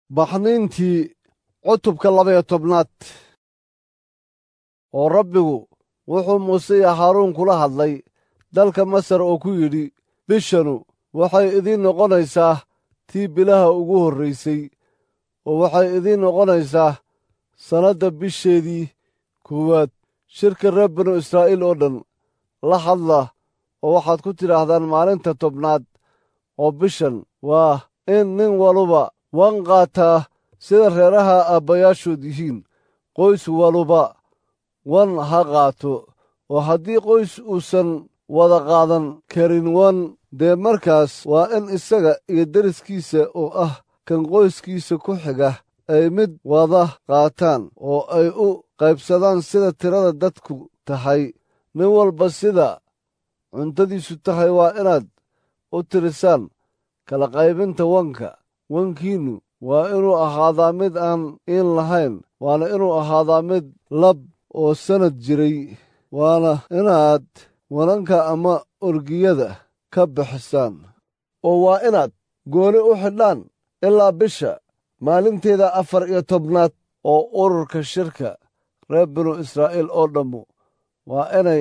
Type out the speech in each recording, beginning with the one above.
baxniintii cutubka labaiyo tobnaad oo rabbigu wuxuu muuse iyo haaruun kula hadlay dalka masar oo ku yidhi bishanu waxay idiin noqonaysaa tii bilaha ugu horraysay oo waxay idiin noqonaysaa sannadda bisheedii koowaad shirka reer binu israa'iil oo dhan la hadla oo waxaad ku tidhaahdaan maalinta tobnaad oo bishan waa in nin waluba wan qaataa sida reeraha aabbayaashood yihiin qoys waluba wan ha qaato oo haddii qoys uusan wada qaadan karin wan dee markaas waa in isaga iyo deriskiisa oo ah kan qoyskiisa ku xiga ay mid wada qaataan oo ay u qaybsadaan sida tirada dadku tahay nin walba sida cuntadiisu tahay waa inaad u tirisaan kala qaybinta wanka wankiinnu waa inuu ahaadaa mid aan iin lahayn waana inuu ahaadaa mid lab oo sannad jiray waana inaad wananka ama orgiyada ka bixisaan oo waa inaad gooni u xidhaan ilaa bisha maalinteeda afar iyo tobnaad oo ururka shirka reer binu israa'iil oo dhammu waa inay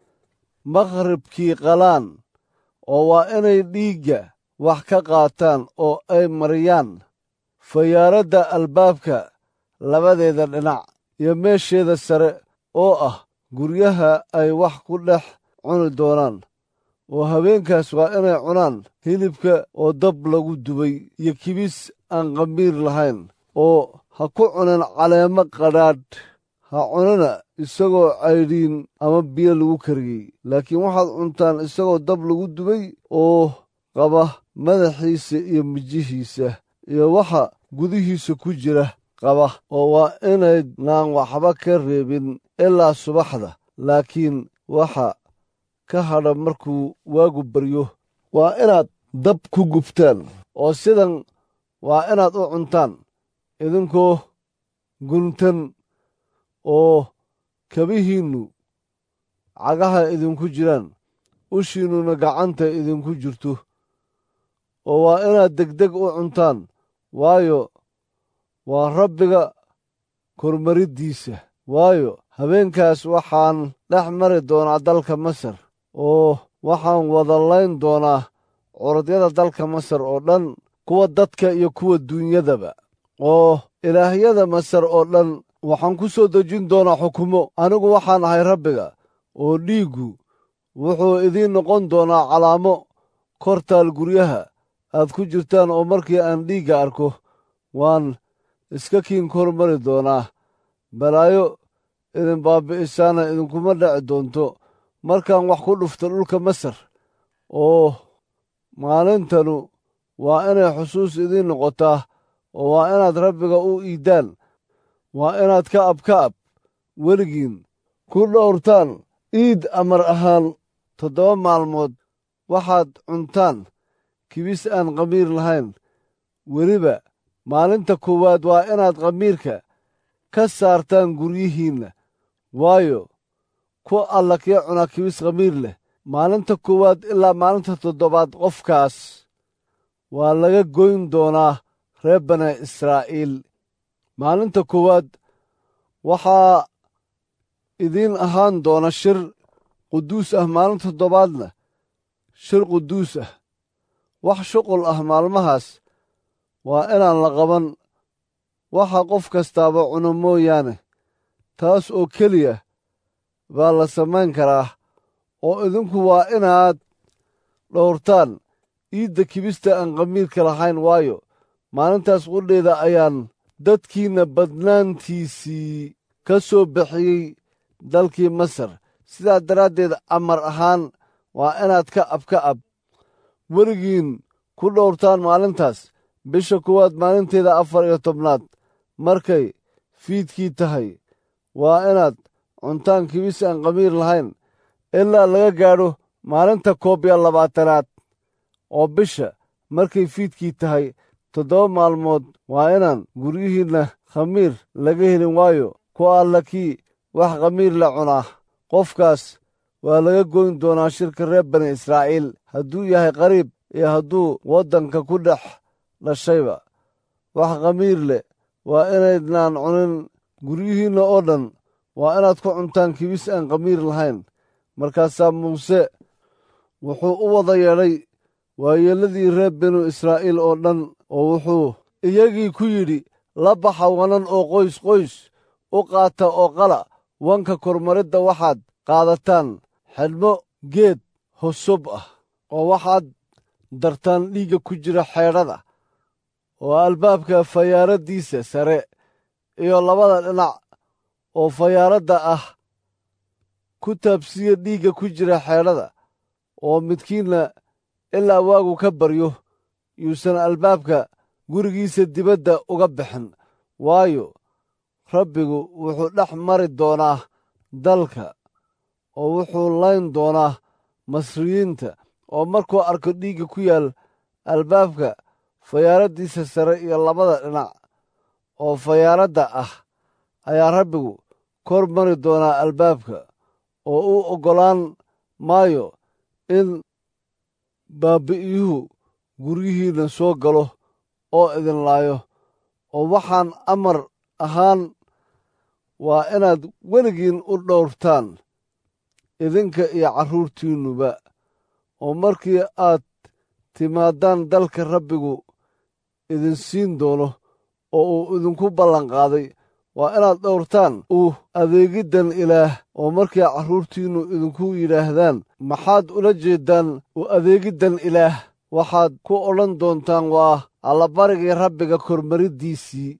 makhribkii qalaan oo waa inay dhiigga wax ka qaataan oo ay mariyaan fayaaradda albaabka labadeeda dhinac iyo meesheeda sare oo ah guryaha ay wax ku dhex cuni doonaan oo habeenkaas waa inay cunaan hilibka oo dab lagu dubay iyo kibis aan qamiir lahayn oo ha ku cunin caleemo qadhaadh ha cunina isagoo caydhiin ama biyo lagu kariyey laakiin waxaad cuntaan isagoo dab lagu dubay oo qaba madaxiisa iyo mijihiisa iyo waxa gudihiisa ku jira qaba oo waa inaydnaan waxba ka reebin ilaa subaxda laakiin waxa ka hadha markuu waagu baryo waa inaad dab ku gubtaan oo sidan waa inaad u cuntaan idinkoo guntan oo kabihiinnu cagaha idinku jiraan ushiinnuna gacanta idinku jirto oo waa inaad degdeg u cuntaan waayo waa rabbiga kormariddiisa waayo habeenkaas waxaan dhex mari doonaa dalka masar oo waxaan wada layn doonaa curadyada dalka masar oo dhan kuwa dadka iyo kuwa duunyadaba oo ilaahyada masar oo dhan waxaan ku soo dejin doonaa xukumo anigu waxaan ahay rabbiga oo dhiiggu wuxuu idiin noqon doonaa calaamo kortaal guryaha aad ku jirtaan oo markii aan dhiigga arko waan iska kiin kor mari doonaa balaayo idin baabbi'isaana idinkuma dhaci doonto markaan wax ku dhufto dhulka masar oo maalintanu waa inay xusuus idiin noqotaa oo waa inaad rabbiga u iiddaan waa inaad ka ab ka ab weligiin ku dhowrtaan iid amar ahaan toddoba maalmood waxaad cuntaan kibis aan qamiir lahayn weliba maalinta koowaad waa inaad qamiirka ka saartaan guryihiinna waayo ku alla kii cunaa kibis qamiir leh maalinta koowaad ilaa maalinta toddobaad qofkaas waa laga goyn doonaa reer bani israa'iil maalinta koowaad waxaa idiin ahaan doona shir quduus ah maalinta toddobaadna shir quduus ah wax shuqul ah maalmahaas waa inaan la qaban waxa qof kastaaba cuno mooyaane taas oo keliya baa la samayn karaa oo idinku waa inaad dhowrtaan iidda kibista aan qamiirka lahayn waayo maalintaas qudheeda ayaan dadkiinna badnaantiisii ka soo bixiyey dalkii masar sidaa daraaddeed amar ahaan waa inaad ka ab ka ab weligiin ku dhowrtaan maalintaas bisha kuwaad maalinteeda afar iyo tobnaad markay fiidkii tahay waa inaad cuntaan kibis aan qamiir lahayn ilaa laga gaadho maalinta koob iyo labaatanaad oo bisha markay fiidkii tahay toddoba maalmood waa inaan guryihiinna khamiir laga helin waayo ku alla kii wax khamiir la cunaa qofkaas waa laga goyn doonaa shirka reer bani israa'iil hadduu yahay qariib iyo hadduu waddanka ku dhex dhashayba wax khamiir leh waa inaydnaan cunin guryihiinna oo dhan waa inaad ku cuntaan kibis aan khamiir lahayn markaasaa muuse wuxuu u wada yeedhay waayeelladii reer binu israa'iil oo dhan oo wuxuu iyagii ku yidhi la baxa wanan oo qoys qoys u qaata oo qala wanka kormaridda waxaad qaadataan xidhmo geed hosob ah oo waxaad dartaan dhiigga ku jira xeedhada oo albaabka fayaaraddiisa sare iyo labada dhinac oo fayaaradda ah ku taabsiya dhiigga ku jira xeedhada oo midkiinna ilaa waagu ka baryo yuusan albaabka gurigiisa dibadda uga bixin waayo rabbigu wuxuu dhex mari doonaa dalka oo wuxuu layn doonaa masriyiinta oo markuu arko dhiigga ku yaal albaabka fayaaraddiisa sare iyo labada dhinac oo fayaaradda ah ayaa rabbigu kor mari doonaa albaabka oo u oggolaan maayo in baabbi'iyuhu guryihiinna soo galo oo idin laayo oo waxaan amar ahaan waa inaad weligiin u dhowrtaan idinka iyo carruurtiinnuba oo markii aad timaadaan dalka rabbigu idin siin doono oo uu idinku ballanqaaday waa inaad dhowrtaan u adeegiddan ilaah oo markii carruurtiinnu idinku yidhaahdaan maxaad ula jeeddaan u adeegiddan ilaah waxaad ku odhan doontaan waa allabarigii rabbiga kormariddiisii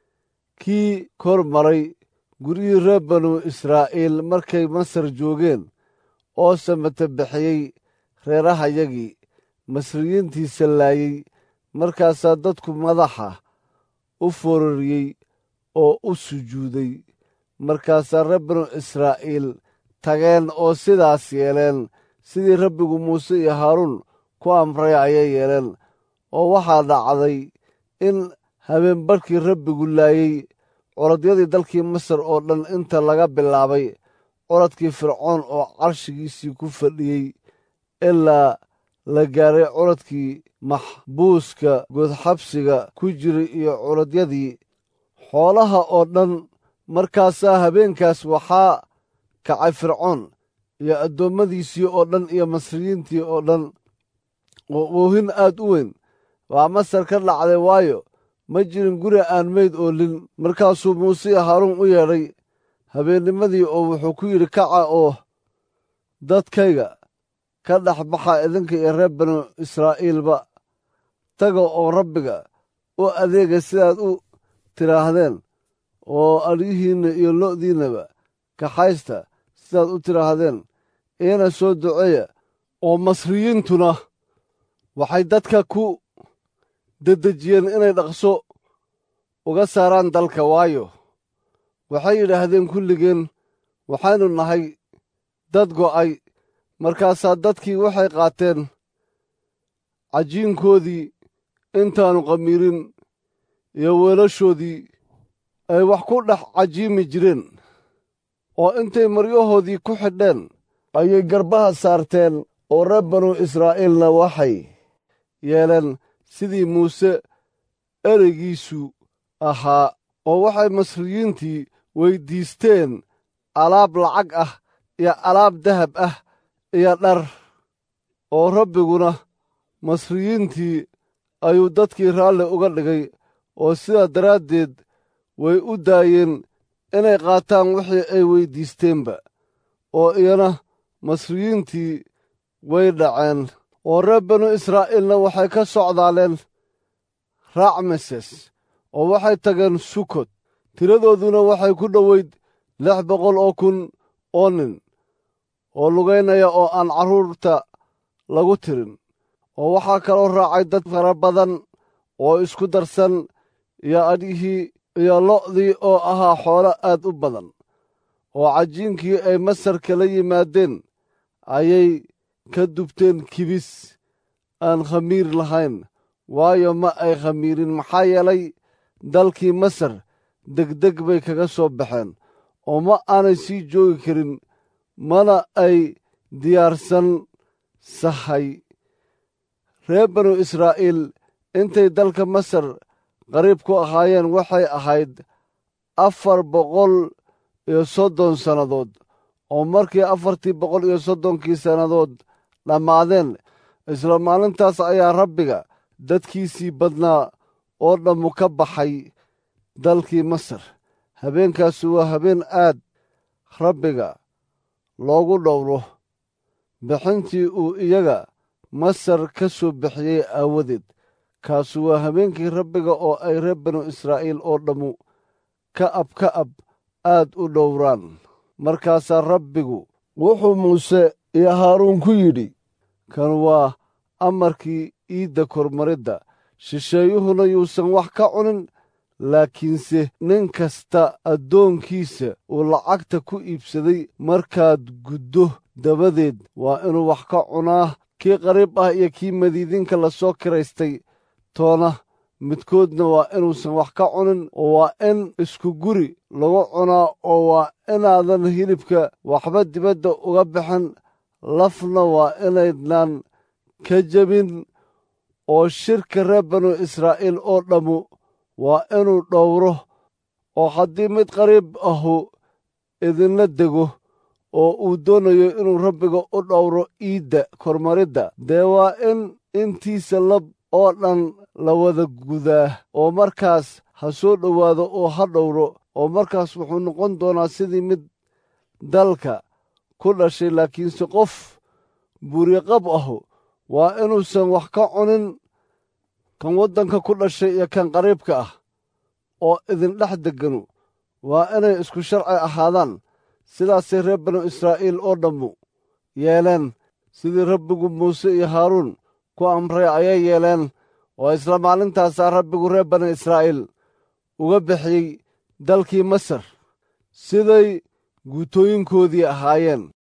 kii kor maray guryihii reer banu israa'iil markay masar joogeen oo samata bixiyey reerahayagii masriyiintiisa laayey markaasaa dadku madaxa u foorariyey oo u sujuuday markaasaa reer banu israa'iil tageen oo sidaas yeeleen sidii rabbigu muuse iyo haaruun ku amray ayay yeeleen oo waxaa dhacday in habeenbarhkii rabbigu laayey curadyadii dalkii masar oo dhan inta laga bilaabay curadkii fircoon oo carshigiisii ku fadhiyey ilaa la gaaray curadkii maxbuuska godxabsiga ku jiray iyo curadyadii xoolaha oo dhan markaasaa habeenkaas waxaa kacay fircoon iyo addoommadiisii oo dhan iyo masriyiintii oo dhan oo oohin aad u weyn waa masar ka dhacday waayo ma jirin guri aan meyd oolin markaasuu muuse iyo haaruun u yeedhay habeennimadii oo wuxuu ku yidhi kaca oo dadkayga ka dhex baxa idinka iyo reer banu israa'iilba taga oo rabbiga u adeega sidaad u tidhaahdeen oo adhihiinna iyo lo'diinnaba kaxaysta sidaad u tidhaahdeen iina soo duceeya oo masriyiintuna waxay dadka ku dedejiyeen inay dhaqso uga saaraan dalka waayo waxay yidhaahdeen kulligeen waxaynu nahay dad go'ay markaasaa dadkii waxay qaateen cajiinkoodii intaannu qamiirin iyo weelashoodii ay wax ku dhex cajiimi jireen oo intay maryahoodii ku xidheen ayay garbaha saarteen oo reer banu israa'iilna waxay yeeleen sidii muuse ereygiisu ahaa oo waxay masriyiintii weyddiisteen alaab lacag ah iyo alaab dahab ah iyo dhar oo rabbiguna masriyiintii ayuu dadkii raalli uga dhigay oo sidaa daraaddeed way u daayeen inay qaataan wixii ay weyddiisteenba oo iyana masriyiintii way dhaceen oo reer banu israa'iilna waxay ka socdaaleen raacmeses oo waxay tageen sukot tiradooduna waxay ku dhoweyd lix boqol oo kun oo nin oo lugaynaya oo aan carruurta lagu tirin oo waxaa kaloo raacay dad fara badan oo isku darsan iyo adhihii iyo lo'dii oo ahaa xoolo aad u badan oo cajiinkii ay masar kala yimaadeen ayay ka dubteen kibis aan khamiir lahayn waayo ma ay khamiirin maxaa yeelay dalkii masar degdeg bay kaga soo baxeen oo ma aanay sii joogi karin mana ay diyaarsan sahay reer banu israa'iil intay dalka masar qariib ku ahaayeen waxay ahayd afar boqol iyo soddon sannadood oo markii afartii boqol iyo soddonkii sannadood dhammaadeen isla maalintaas ayaa rabbiga dadkiisii badnaa oo dhammu ka baxay dalkii masar habeenkaasu waa habeen aad rabbiga loogu dhowro bixintii uu iyaga masar ka soo bixiyey aawadeed kaasu waa habeenkii rabbiga oo ay reer banu israa'iil oo dhammu ka ab ka ab aad u dhowraan markaasaa rabbigu wuxuu muuse iyo haaruun ku yidhi kan waa amarkii iidda kormaridda shisheeyuhuna yuusan wax ka cunin laakiinse nin kasta addoonkiisa uu lacagta ku iibsaday markaad guddo dabadeed waa inuu wax ka cunaa kii qariib ah iyo kii madiidinka la soo kiraystay toona midkoodna waa inuusan wax ka cunin oo waa in isku guri lagu cunaa oo waa inaadan hilibka waxba dibadda uga bixin lafna waa inaydnaan ka jebin oo shirka reer banu israa'iil oo dhammu waa inuu dhowro oo haddii mid qariib ahu idinla dego oo uu doonayo inuu rabbiga u dhowro iidda kormaridda dee waa in intiisa lab oo dhan la wada gudaa oo markaas ha soo dhowaado oo ha dhowro oo markaas wuxuu noqon doonaa sidii mid dalka ku dhashay laakiinse qof buuriqab ahu waa inuusan wax ka cunin kan waddanka ku dhashay iyo kan qariibka ah oo idindhex degganu waa inay isku sharci ahaadaan sidaasay reer banu israa'iil oo dhammu yeeleen sidii rabbigu muuse iyo haaruun ku amray ayay yeeleen oo isla maalintaasaa rabbigu reer banu israa'iil uga bixiyey dalkii masar siday guutooyinkoodii ahaayeen